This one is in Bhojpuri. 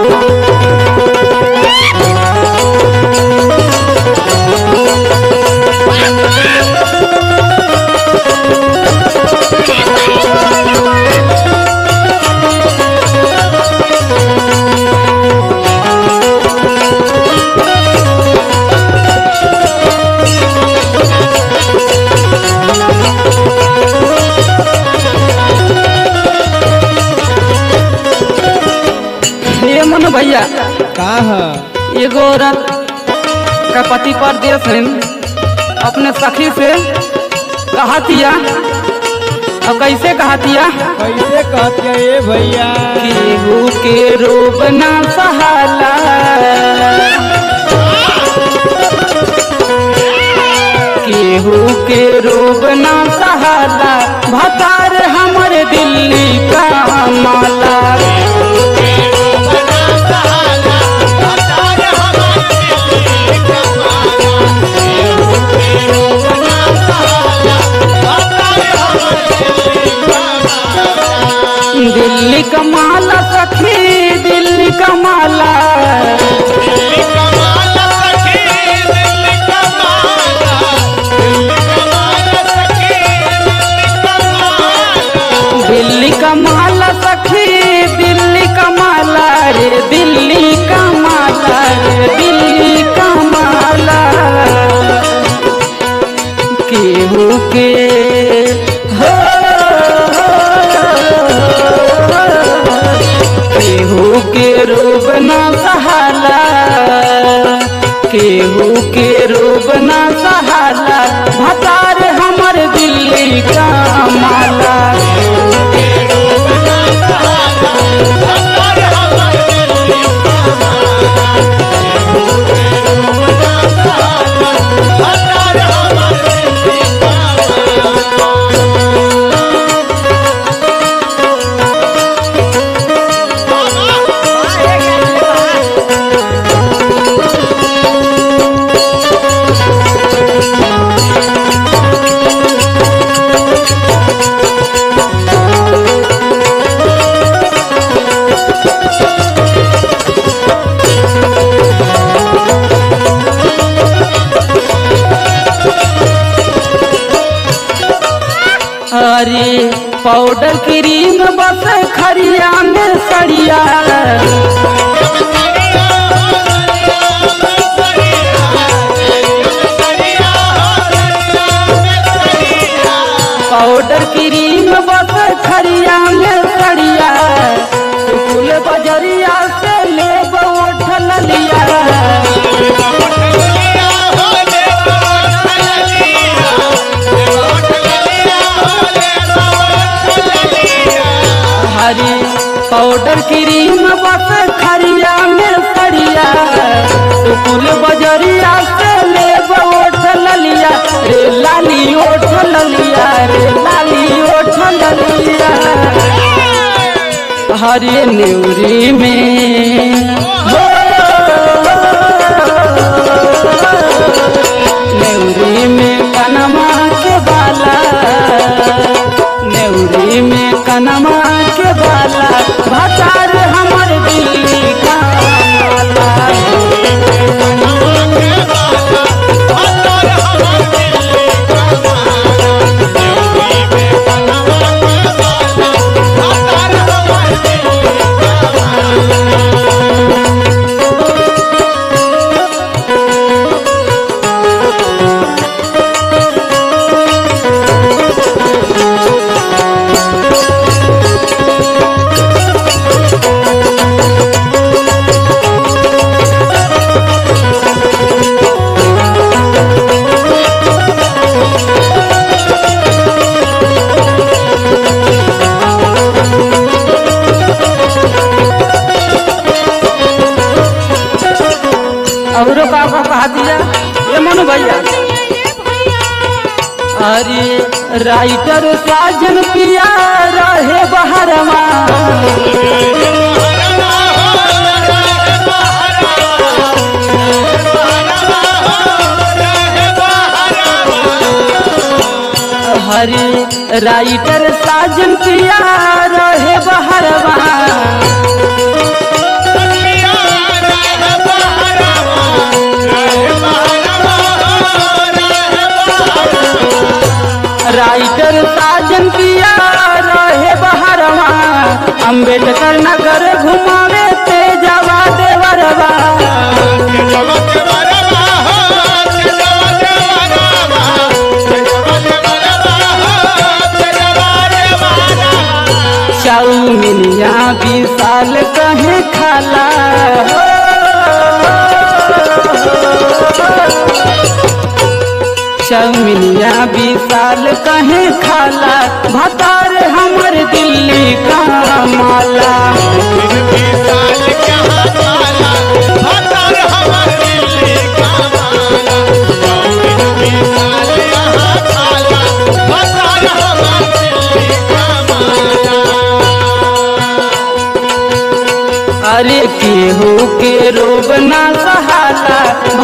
ये मन भैया का है एगो औरत का पति परदेश है अपने सखी से कहतिया अब कैसे कहतिया कैसे कहती है ये भैया केहू के रूप ना सहाला केहू के रूप ना सहाला भतार हमर दिल्ली का माला दिल्ली का माला सखी दिल्ली का माला दिल्ली का माला सखी दिल्ली का माला रे दिल्ली का माला रे दिल्ली का माला केहू के हो केहू के रूप ना सहाला केहू के रूप ना सहाला भतार हमर दिल्ली का माला अरे पाउडर क्रीम बस खरिया में सड़िया पाउडर क्रीम बस खरिया में सड़िया फूल बजरिया से ले उठल लिया हरी पाउडर क्रीम बस खरिया में सड़िया फूल बजरिया से ले ओठ ललिया रे लाली ओठ ललिया रे लाली ओठ ललिया हरे नेवरी में हो नेवरी में कनमा के बाला नेवरी में कनमा के बाला भतार हमर दिल्ली का माला और बाबा कहा दिया ये मनु भैया अरे राइटर साजन पिया रहे बहरवा हरे राइटर साजन पिया रहे बहरवा अम्बेडकर नगर घुमावे तेजवा देवरवा चाउमिनिया विशाल कहे खाला चाउमिनिया विशाल कहे खाला भतार हमर दिल्ली का माला अरे केहू के रोग ना सहाला